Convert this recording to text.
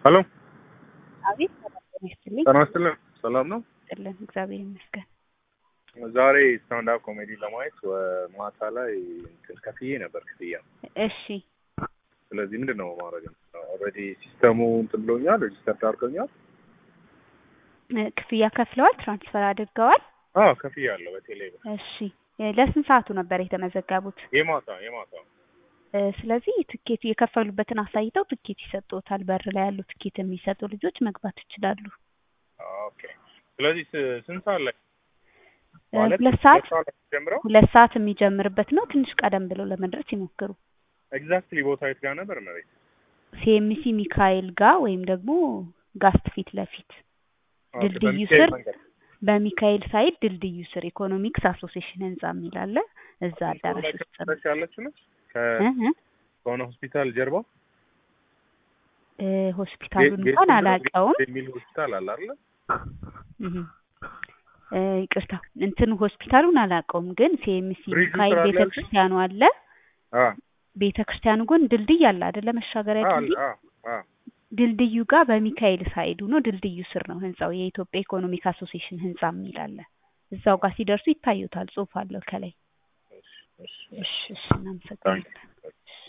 ሄሎ አቤት ሰላም ጤና ይስጥልኝ። ጤና ይስጥልን። ሰላም ነው? ይስጥልን እግዚአብሔር ይመስገን። ዛሬ ስታንድ አፕ ኮሜዲ ለማየት ወ- ማታ ላይ እንትን ከፍዬ ነበር ክፍያ። እሺ ስለዚህ ምንድን ነው ማድረግ ኦልሬዲ ሲስተሙ እንትን ብሎኛል፣ ሬጂስተር አድርገኛል። እ፣ ክፍያ ከፍለዋል? ትራንስፈር አድርገዋል? አዎ ከፍያለሁ በቴሌ ብር። እሺ እ፣ ለስንት ሰዓቱ ነበር የተመዘገቡት? የማታ የማታ እ፣ ስለዚህ ትኬት የከፈሉበትን አሳይተው ትኬት ይሰጡታል። በር ላይ ያሉ ትኬት የሚሰጡ ልጆች መግባት ይችላሉ። ኦኬ። ስለዚህ ስ- ስንት ሰዓት ላይ እ፣ ማለት ሁለት ሰዓት ላይ ጀምረው ሁለት ሰዓት የሚጀምርበት ነው። ትንሽ ቀደም ብለው ለመድረስ ይሞክሩ። ኤግዛክትሊ ቦታ የት ጋር ነበር መሬት? ሲኤምሲ ሚካኤል ጋር ወይም ደግሞ ጋስት ፊት ለፊት ኦኬ፣ ድልድዩ በሚካኤል ስር መንገድ። በሚካኤል ሳይድ ድልድዩ ስር ኢኮኖሚክስ አሶሲሽን ህንጻ የሚል አለ። እዛ አዳራሽ ላይ ውስጥ ነው። ከመለስ ያለችው ነች ከ- እ እ ከሆነ ሆስፒታል ጀርባ እ፣ ሆስፒታሉን ጌ- እንኳን ጌት አላውቀውም። የሚል ሆስፒታል አለ አይደለ? እህ እ፣ ይቅርታ እንትኑ ሆስፒታሉን አላውቀውም፣ ግን ሲኤምሲ ብሪጁ ሚካኤል ስር አለ ቤተ ያልሽኝ? ክርስቲያኑ አለ። አ ቤተ ክርስቲያኑ ጎን ድልድይ አለ አይደለ? መሻገሪያ አ ድልድይ አ አ ድልድዩ ጋር በሚካኤል ሳይዱ ነው። ድልድዩ ስር ነው ህንጻው። የኢትዮጵያ ኢኮኖሚክ አሶሲሽን ህንጻ የሚል አለ። እዛው ጋር ሲደርሱ ይታዩታል። ጽሑፍ አለው ከላይ። እሺ እሺ እሺ እሺ፣ እናመሰግናለን።